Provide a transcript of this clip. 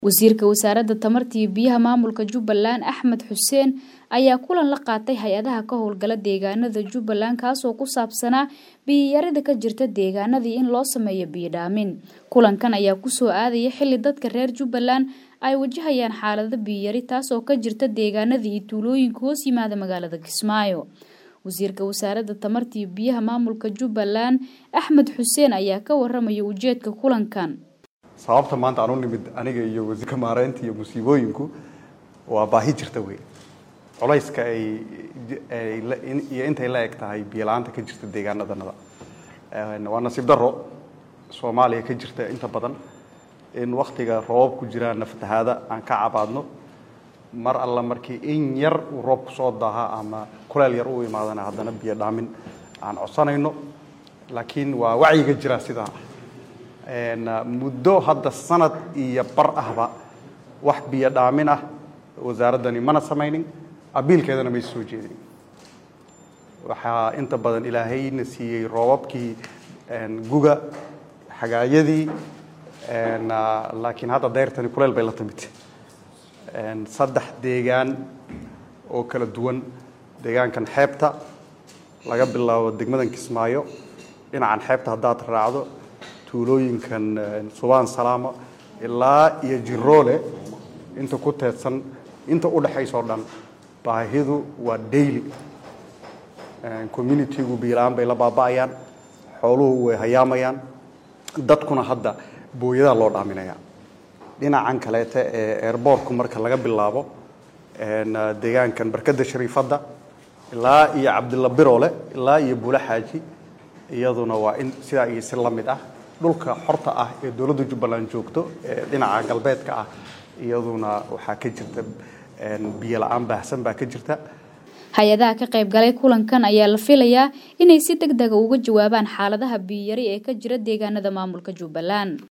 wasiirka wasaaradda tamarta iyo biyaha maamulka jubbaland axmed xuseen ayaa kulan la qaatay hay-adaha ka howlgala deegaanada jubbaland kaasoo ku saabsanaa biyiyarida ka jirta deegaanadii in loo sameeyo biyodhaamin kulankan ayaa kusoo aadaya xili dadka reer jubbaland ay wajahayaan xaalado biyiyari taasoo ka jirta deegaanadii iyo tuulooyinka hoos yimaada magaalada kismaayo wasiirka wasaaradda tamarta iyo biyaha maamulka jubbaland axmed xuseen ayaa ka waramaya ujeedka kulankan sababta maanta aan u nimid aniga iyo wasiirka maareynta iyo musiibooyinku waa baahi jirta wey culayska ay iyo intay la eg tahay biyo-la-aanta ka jirta deegaanadanada waa nasiib daro soomaaliya ka jirta inta badan in waktiga roobab ku jiraana fatahaada aan ka cabaadno mar alla markii in yar uu roobku soo daaha ama kuleel yar u imaadana haddana biyo dhaamin aan codsanayno laakiin waa wacyiga jira sidaa muddo hadda sanad iyo bar ahba wax biyo dhaamin ah wasaaraddani mana samaynin abiilkeedana may soo jeedin waxaa inta badan ilaahayna siiyey roobabkii guga xagaayadii laakiin hadda dayrtani kuleel bay la timid saddex deegaan oo kala duwan deegaankan xeebta laga bilaabo degmadan kismaayo dhinacan xeebta haddaad raacdo tuulooyinkan subaan salaama ilaa iyo jiroole inta ku teedsan inta u dhexaysoo dhan baahidu waa daily communitygu biilaan bay la baaba'ayaan xooluhu way hayaamayaan dadkuna hadda booyadaa loo dhaaminaya dhinacan kaleete ee airboortku marka laga bilaabo deegaankan barkadda shariifadda ilaa iyo cabdilla birole ilaa iyo buule xaaji iyaduna waa in sidaa iyo si la mid ah dhulka xorta ah ee dowladda jubbaland joogto ee dhinaca galbeedka ah iyaduna waxaa ka jirta biyo la-aan baahsan baa ka jirta hay-adaha ka qayb galay kulankan ayaa la filayaa inay si deg dega uga jawaabaan xaaladaha biyiyari ee ka jira deegaanada maamulka jubbaland